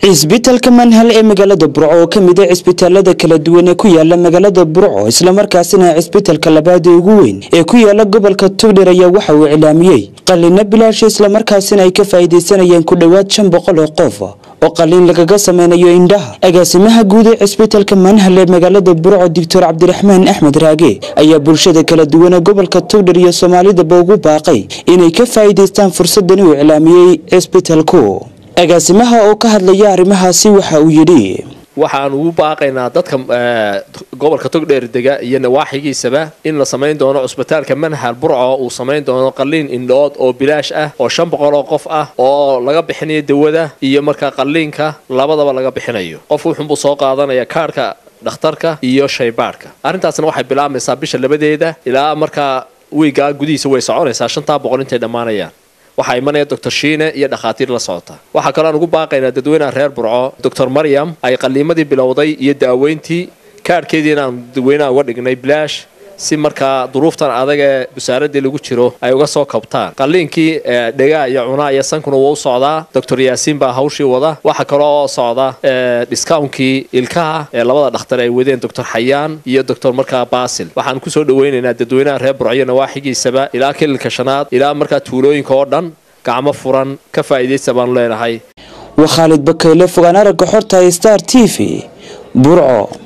cisbitaalka manhal ee magaalada burco oo ka mid a cisbitaalada kala duwan ee ku yaala magaalada burco islamarkaasina cisbitaalka labaad ee ugu weyn ee ku yaala gobolka tugdher ayaa waxa uu iclaamiyey qalliino bilaasha islamarkaasina ay ka faa'iidaysanayeen ku dhowaad shan boqol oo qof oo qalliin lagaga sameynayo indhaha agaasimaha guud ee cisbitaalka manhal ee magaalada burco doctor cabdiraxmaan axmed raage ayaa bulshada kala duwan ee gobolka tugdher iyo soomaalidaba ugu baaqay inay ka faa'iidaystaan fursadan uu iclaamiyey cisbitaalku agaasimaha oo ka hadlaya arrimahaasi waxa uu yidhi waxaan ugu baaqaynaa dadka gobolka togdheer dega iyo nawaaxigiisaba in la samayn doono cusbitaalka manhal burco uu samayn doono qalliin indhood oo bilaash ah oo shan boqol oo qof ah oo laga bixinayo dawada iyo markaa qalliinka labadaba laga bixinayo qof wuxuunbuu soo qaadanaya kaarhka dhakhtarka iyo shaybaadhka arrintaasna waxay bilaabmaysaa bisha labadeeda ilaa markaa wiigaa gudihiisa way soconaysaa shantaa boqol intay dhammaanayaan waxaa imanaya doctor shiine iyo dhakhaatiir la socota waxaa kaloo aan ugu baaqaynaa dadweynaha reer burco doctor maryam ay qalliimadii bilowday iyo daaweyntii kaadhkeediina aan dadweynaha uga dhignay bilaash si markaa duruuftan adag ee busaaradii lagu jiro ay uga soo kabtaan qalliinkii dhegaa iyo cunaa iyo sankuna wuu u socdaa doctor yaasiin baa hawshii wada waxaa kaloo socda discounkii ilkaha ee labada dhakhtar ay wadeen doctor xayaan iyo doctor markaa basil waxaan kusoo dhaweynaynaa dadweynaha reer burciyo nawaaxigiisaba ilaa kililka shanaad ilaa markaa tuulooyinka oo dhan gacmo furan ka faa'iidaysta baanu leenahay waa khaalid bakayle fogaan aragga xorta star t v burco